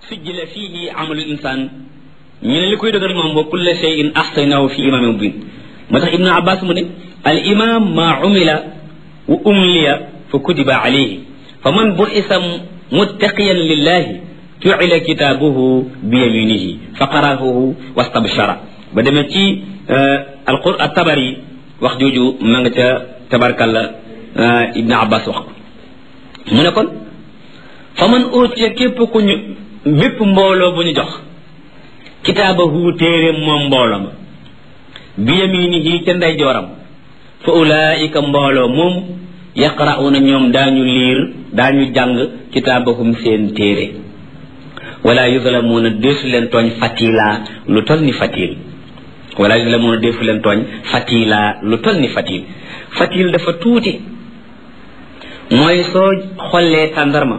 sujjila fiihi amalu insaan ñu ne li koy dëggal moom wa kulla shay'in ahsaynahu fi imaamin mubin moo tax ibnu abbas mu ne al imam maa umila wa umliya fa kutiba alayhi fa man bu'isa muttaqiyan lillahi ju'ila kitaabuhu bi yaminihi fa qara'ahu wastabshara ba demee ci alqur at-tabari wax jooju ma nga ca tabarkalla ibnu abbas wax ko mu ne kon fa man utiya képp ku ñu bépp mbooloo bu ñu jox kitaabahu téeréem moom mbooloo ma bi yaminihi ca ndeyjooram fa ulaika mbooloo moom yaqra'una ñoom daañu liir daañu jàng kitaabahum seen téere wala yuzlamuuna deesu leen tooñ fatila lu tol ni fatil wala yuzlamuuna deesu leen tooñ fatila lu tol ni fatil fatil dafa tuuti mooy soo xollee tàndarma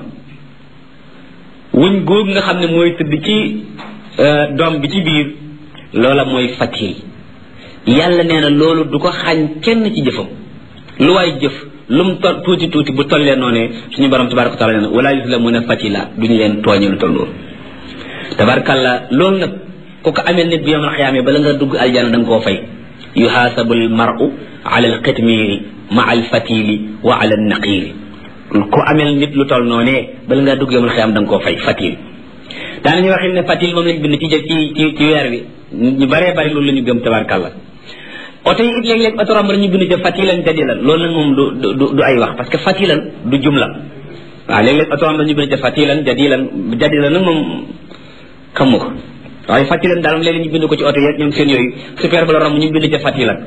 wuñ góog nga xam ne mooy tëdd ci doom bi ci biir loola mooy fatil yàlla nee na loolu du ko xañ kenn ci jëfam lu waay jëf lu mu tol tuuti tuuti bu tollee noonee suñu borom tabaraka wa taala nee na wala yuzlamuuna fatila duñu leen tooñe lu toll loolu tabarakalla loolu nag ku ko amee nit bi yawmal xiyaama bala nga dugg aljana da nga koo fay yuhaasabu al mar'u ala al qitmiiri ma al fatili wa ala al naqiiri ku amel nit lu toll noonee bala ngaa dugg yawmal xiyaama da nga koo fay fatil daanañu waxin ne fatil moom lañ bind ci ci ci ci weer wi ñu baree bari loolu la ñu gëm tabarakalla oto yi it léeg-léeg oto romb ñu bind ca fatilan jadilan loolu nag moom du du du ay wax parce que fatilan du jumla waaw léeg-léeg oto romb ñu bind ca fatilan jadilan jadilan nag moom xamu ko waaye fatilan daal léeg-léeg ñu bind ko ci oto yeeg ñoom seen yooyu super ba la romb ñu bind ca fatilan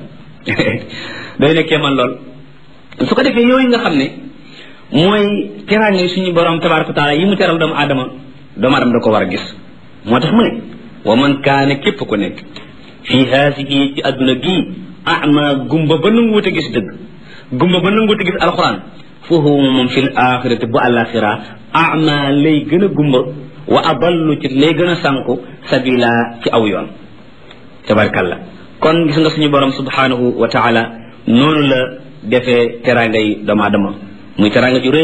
day nekkee man lool su ko defee yooyu nga xam ne mooy teraange suñu borom tabaraka taala yi mu teral doomu aadama doomu aadama da ko war a gis moo tax mu ne wa man kaane képp ku nekk fii haasihi ci adduna gii ama gumba ba nanguwut a gis dëgg gumba ba nanguwut a gis alxuraan foofu moom fil axirati bu alaxira ama lay gën a gumba wa adallu ci lay gën a sànku sabila ci aw yoon tabarkalla kon gis nga suñu borom subhanahu wa taala noonu la defee teraangay doomu aadama muy teraanga ju rëy